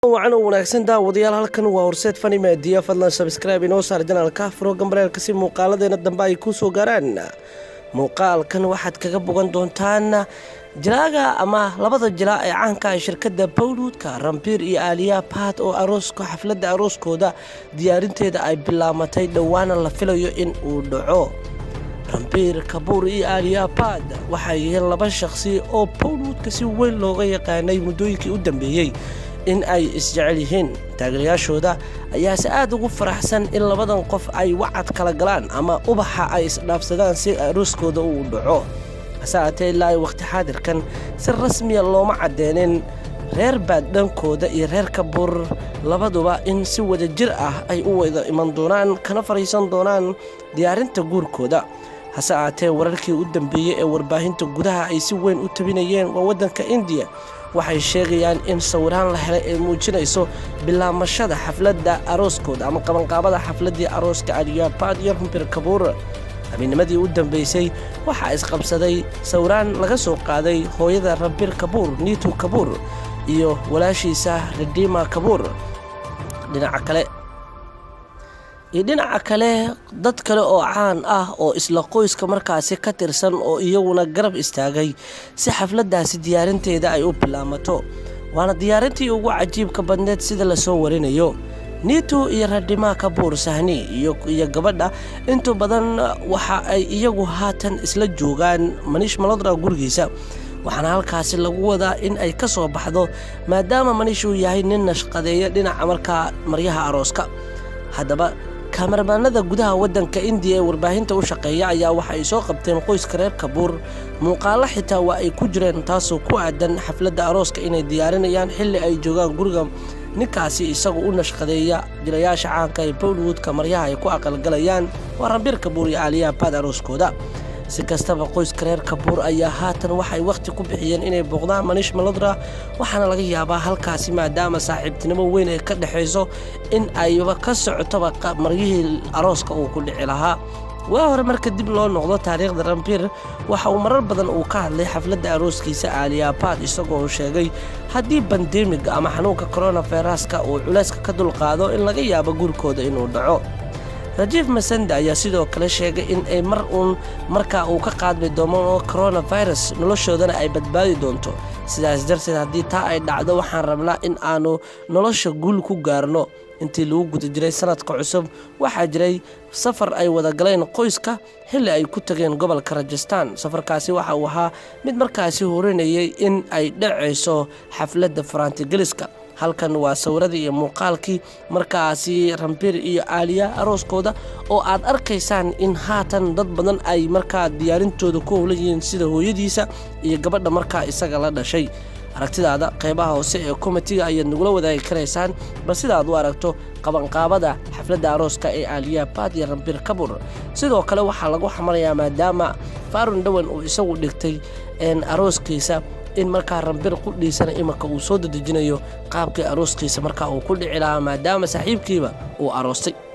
wacan oo wanaagsan daawadayaal halkan waa horseed fani meediya fadlan sabskraibe inoo saar janaalka furo gambareelka si muuqaaladeena dambe ay kuu soo gaaraan muuqaalkan waxaad kaga bogan doontaan jilaaga ama labada jilaa ee caanka ah shirkadda bowlwoodka rambiir iyo aaliya baad oo arooska xafladda arooskooda diyaarinteeda ay bilaamatay dhowaana la filayo in uu dhaco rambiir kabuur iyo aaliya baad waxay yihiin laba shaqsi oo bowlwoodka si weyn looga yaqaanay muddooyinkii u dambeeyey in ay isjecel yihiin taageerayaashooda ayaase aad ugu faraxsan in labadan qof ay wacad kala galaan ama ubaxa ay isdhaafsadaan si arooskooda uu dhaco hase aatee ilaa ay wakhti xaadirkan si rasmiya looma caddeenin reer baad dhankooda iyo reer kabuur labaduba in si wada jir ah ay u wada iman doonaan kana fariisan doonaan diyaarinta guurkooda hase aatee wararkii u dambeeyey ee warbaahinta gudaha ay si weyn u tabinayeen waa waddanka indiya waxay sheegayaan in sawiraan la helay ay muujinayso bilaamashada xafladda arooskooda ama qabanqaabada xafladdii arooska aliyabaad iyo rumbir kabuur habeennimadii u dambaysay waxaa isqabsaday sawiraan laga soo qaaday hooyada rabir kabuur niitu kabuur iyo walaashiisa redima kabuur dhinaca kale iyo dhinaca kale dad kale oo caan ah oo isla qoyska markaasi ka tirsan oo iyaguna garab istaagay si xafladdaasi diyaarinteeda ay u bilaamato waana diyaarintii ugu cajiibka badneed sida lasoo warinayo niito iyo radhimaa kabuur sahni iyo gabadha intu badan waxa ay iyagu haatan isla joogaan maniish malodra gurigiisa waxaana halkaasi lagu wadaa in ay ka soo baxdo maadaama maniish uu yahay nin nashqadeeya dhinaca markaa maryaha arooska haddaba kamarmaanada gudaha waddanka indiya ee warbaahinta u shaqeeya ayaa waxa ay soo qabteen qoyska reer kabuur muuqaalo xitaa waa ay ku jireen taasoo ku aadan xafladda arooska inay diyaarinayaan xilli ay joogaan guriga ninkaasi isagu u nashqadeeya jilayaasha caanka ee bowlwoodka maryaha ay ku aqalgalayaan waa rambiir kabuur iyo aaliyaha baad arooskooda si kastaba qoyska reer kabuur ayaa haatan waxay wakhti ku bixiyeen inay booqdaan maniish malodra waxaana laga yaabaa halkaasi maadaama saaxiibtinimo weyn ay ka dhexayso in ayba ka socotoba maryihii arooska uu ku dhici lahaa waa hore marka dib loo noqdo taariikhda rambiir waxa uu marar badan uu ka hadlay xafladda arooskiisa aaliyabaad isagoo sheegay haddii bandemiga ama xanuunka koronaviruska uu culayska ka dulqaado in laga yaabo guurkooda inuu dhaco rajiif masanda ayaa sidoo kale sheegay in ay mar uun markaa uu ka qaadmi doono coronavirus noloshoodana ay badbaadi doonto sidaas darteed haddii taa ay dhacdo waxaan rabnaa in aanu nolosha guul ku gaarno intii lagu guda jiray sanadka cusub waxaa jiray safar ay wada galeen qoyska xilli ay ku tageen gobolka rajastaan safarkaasi waxa uu ahaa mid markaasi horinayay in ay dhacayso xafladda faraantigeliska halkan waa sawiradii iyo muuqaalkii markaasi rambiir iyo aaliya arooskooda oo aad arkaysaan in haatan dad badan ay markaa diyaarintooda ku howlan yihiin sida hooyadiisa iyo gabadha markaa isaga la dhashay aragtidaada qeybaha hoose ee komitiga ayaad nagula wadaagi karaysaan bal sidaad u aragto qabanqaabada xafladda arooska ee aaliya baad iyo rambiir kabur sidoo kale waxaa lagu xamalayaa maadaama faarun dhawan uu isagu dhigtay arooskiisa in markaa rambir qudhiisana imanka uu soo dadejinayo qaabkii arooskiisa markaa uu ku dhici lahaa maadaama saaxiibkiiba uu aroostay